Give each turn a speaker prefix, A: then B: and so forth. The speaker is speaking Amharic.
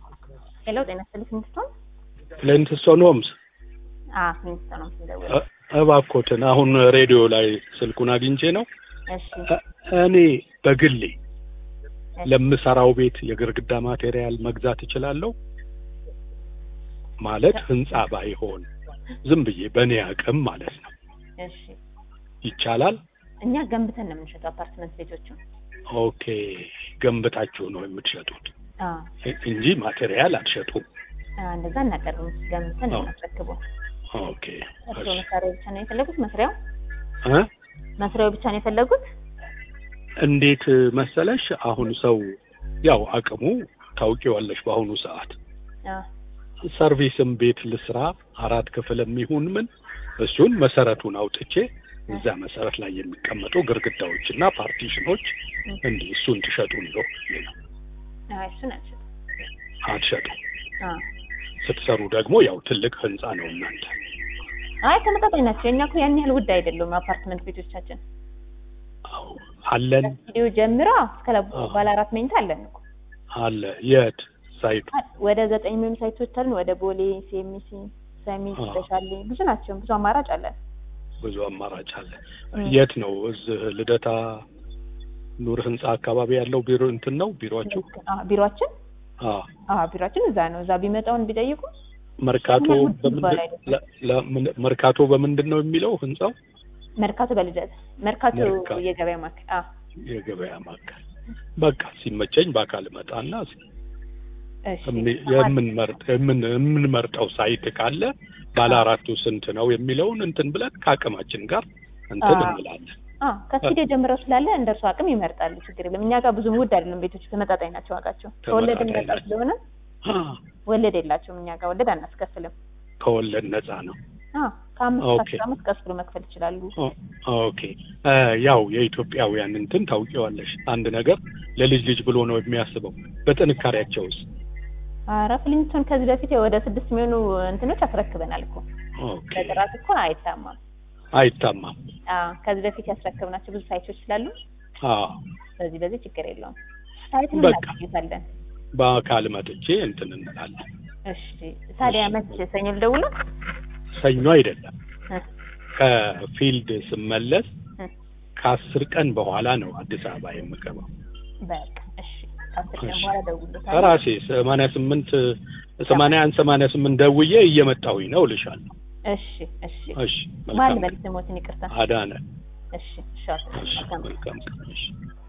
A: ሄሎ ጤና ይስጥልኝ ፊንስቶን
B: ፍሊንትስቶን ሆምስ
A: አዎ ፊንስቶን ነው ስንደውል
B: እ- እባክዎትን አሁን ሬዲዮ ላይ ስልኩን አግኝቼ ነው
A: እሺ
B: እ- እኔ በግሌ ለምሰራው ቤት የግድግዳ ማቴሪያል መግዛት እችላለሁ ማለት ህንጻ ባይሆን ዝም ብዬ በእኔ አቅም ማለት ነው
A: እሺ
B: ይቻላል
A: እኛ ገንብተን ነው የምንሸጠው አፓርትመንት ቤቶቹን
B: ኦኬ ገንብታችሁ ነው የምትሸጡት
A: አዎ
B: እ- እንጂ ማቴሪያል አትሸጡም
A: አዎ፣ እንደዛ እናቀርብም ገንብተን ነው
B: አዎ።
A: የምናስረክበው
B: ኦኬ
A: እርስዎ
B: እሺ
A: መሳሪያው ብቻ ነው የፈለጉት መስሪያው
B: እ?
A: መስሪያው ብቻ ነው የፈለጉት
B: እንዴት መሰለሽ አሁን ሰው ያው አቅሙ ታውቂዋለሽ በአሁኑ ሰዓት
A: አዎ
B: ሰርቪስም ቤት ልስራ አራት ክፍል የሚሆን ምን እሱን መሰረቱን አውጥቼ እዛ መሰረት ላይ የሚቀመጡ ግድግዳዎች እና ፓርቲሽኖች እንዲህ እሱን ትሸጡ ነው
A: አዎ እሱን አልሸጥም
B: አትሸጡ
A: አዎ
B: ስትሰሩ ደግሞ ያው ትልቅ ህንጻ ነው እናንተ
A: አይ ተመጣጣኝ ናቸው የእኛ እኮ ያን ያህል ውድ አይደሉም አፓርትመንት ቤቶቻችን
B: አዎ አለን
A: ከስቱዲዮ ጀምሮ እስከ ለ-
B: አዎ።
A: ባለ አራት መኝታ አለን እኮ
B: አለ የት ሳይቱ
A: ወደ ዘጠኝ የሚሆኑ ሳይቶች አሉን ወደ ቦሌ ሲኤምሲ ሰሚት
B: አዎ።
A: ተሻሌ ብዙ ናቸው ብዙ አማራጭ አለን
B: ብዙ አማራጭ አለ
A: እም።
B: የት ነው እዚህ ልደታ ኑር ህንጻ አካባቢ ያለው ቢሮ እንትን ነው ቢሮአችሁ
A: አዎ፣ ቢሮአችን
B: አዎ
A: አዎ ቢሮአችን እዛ ነው እዛ ቢመጣውን ቢጠይቁ
B: መርካቶ
A: እኛ ውድ
B: በምንድን
A: ይባል አይደለም።
B: ለ- ለምን- መርካቶ በምንድን ነው የሚለው ህንጻው
A: መርካቶ በልደት መርካቶ
B: መርካቶ።
A: የገበያ ማዕከል አዎ
B: የገበያ ማዕከል በቃ ሲመቸኝ በአካል እመጣና
A: እሺ
B: የሚ- የምንመርጥ የምን- የምንመርጠው ሳይት ካለ ባለ አራቱ ስንት ነው የሚለውን እንትን ብለን ከአቅማችን ጋር እንትን
A: አዎ።
B: እንላለን።
A: አዎ ከስቱዲዮ ጀምረው ስላለ እንደ እርሱ አቅም ይመርጣሉ ችግር የለም እኛ ጋር ብዙም ውድ አይደለም ቤቶቹ ተመጣጣኝ ናቸው ዋጋቸው ከወለድ
B: ተመጣጣኝ
A: ነጻ
B: ናቸው።
A: ስለሆነ
B: አ፣
A: ወለድ የላቸውም እኛ ጋር ወለድ አናስከፍልም
B: ከወለድ ነፃ ነው።
A: አዎ ከአምስት
B: ኦኬ።
A: አስር አመት ቀስ ብሎ መክፈል ይችላሉ
B: ኦ- ኦኬ እ፣ ያው የኢትዮጵያውያን እንትን ታውቂዋለሽ፣ አንድ ነገር ለልጅ ልጅ ብሎ ነው የሚያስበው። በጥንካሬያቸውስ
A: ኧረ ፍሊንስቶን ከዚህ በፊት ወደ ስድስት የሚሆኑ እንትኖች አስረክበናል እኮ
B: ኦኬ
A: በጥራት እኮ አይታማም
B: አይታማም።
A: አዎ ከዚህ በፊት ያስረከብናቸው ብዙ ሳይቶች ስላሉ
B: አዎ
A: በዚህ በዚህ ችግር የለውም ሳይቱን
B: በቃ።
A: እናገኝታለን
B: በአካል መጥቼ እንትን እንላለን።
A: እሺ ታዲያ መች ሰኞ ልደውለው
B: ሰኞ አይደለም
A: እ፣
B: ከፊልድ ስመለስ
A: እ፣
B: ከአስር ቀን በኋላ ነው አዲስ አበባ የምገባው።
A: በቃ እሺ ከአስር ቀን
B: እሺ።
A: በኋላ ደውልታለሁ
B: ከራሴ ሰማንያ ስምንት ሰማንያ አንድ ሰማንያ ስምንት ደውዬ እየመጣሁኝ ነው እልሻለሁ።
A: እሺ እሺ
B: እሺ
A: ማን
B: መልካም
A: በል ስሞትን ይቅርታ
B: አዳነ።
A: እሺ እሺ አቶ
B: እሺ
A: መልካም
B: መልካም ቀን። እሺ